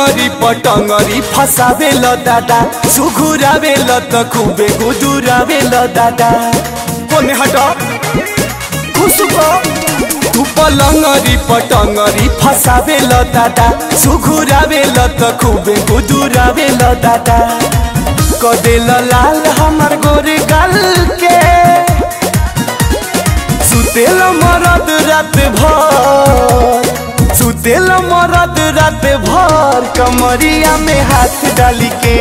पलंगरी पटंगरी फसावे ल दादा सुघुरावे ल त खुबे गुदुरावे ल दादा कोने हट खुसुको तू पलंगरी पटंगरी फसावे ल दादा सुघुरावे ल त खुबे गुदुरावे ल दादा कदेल लाल हमार गोरे गाल के सुतेल मरद रात भर सुतेल मरद रात भर कमरिया में हाथ डाली के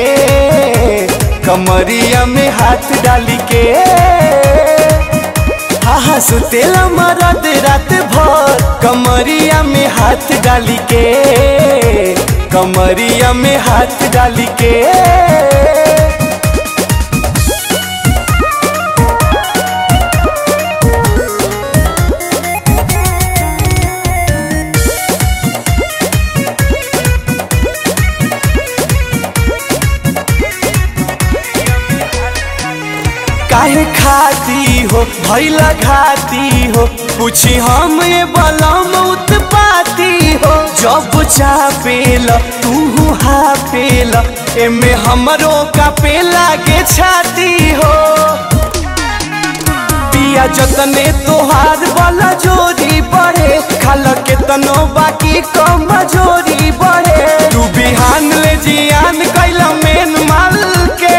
कमरिया में हाथ डाली के हाँ हाँ सुतेल मरद रात भर कमरिया में हाथ डाली के कमरिया में हाथ डाली के काहे खाती हो भैला घाती हो पूछी हम ये बलम उत्पाती हो जब चापेल तू हापेल एमे हमरो का पे लागे छाती हो पिया जतने तोहार वाला जोरी बढ़े खाल के तनो बाकी कम जोरी बढ़े तू बिहान ले जियान कैला मेन माल के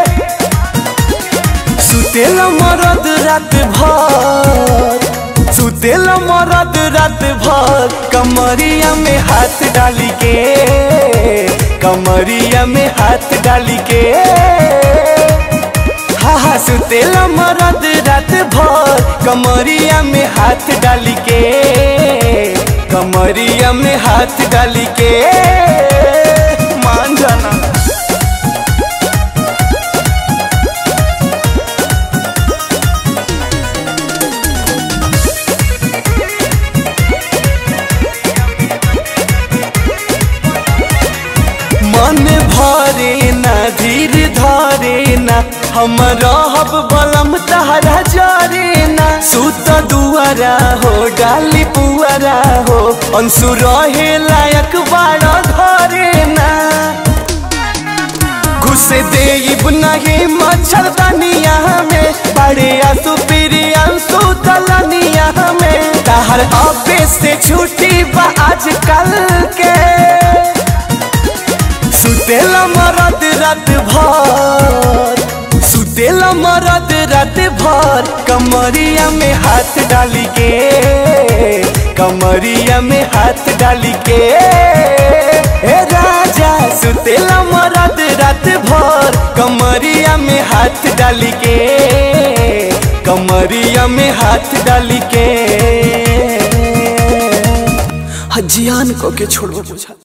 सुतेल मरद रात भर सुतेल मरद रात भर कमरिया में हाथ डाली के कमरिया में हाथ डाली के हाँ हाँ सुतेल मरद रात भर कमरिया में हाथ डाली के कमरिया में हाथ डाली के मान जाना मन भरे न धीर धरे न हम रहब बलम तहरा जरे न सुत दुआरा हो डाली पुआरा हो अंशु रहे लायक बाड़ा घरे न घुसे देब नहीं मच्छरदानिया में बड़े आंसू पीरी अंशु तलनिया में तहर अबे से छुट्टी बा आजकल के सुतेल मरद रात भर सुतेल मरद रात भर कमरिया में हाथ डाली के कमरिया में हाथ डाली के ए राजा सुतेल मरद रात भर कमरिया में हाथ डाली के कमरिया में हाथ डाली के जियान को के छोड़ो बुझा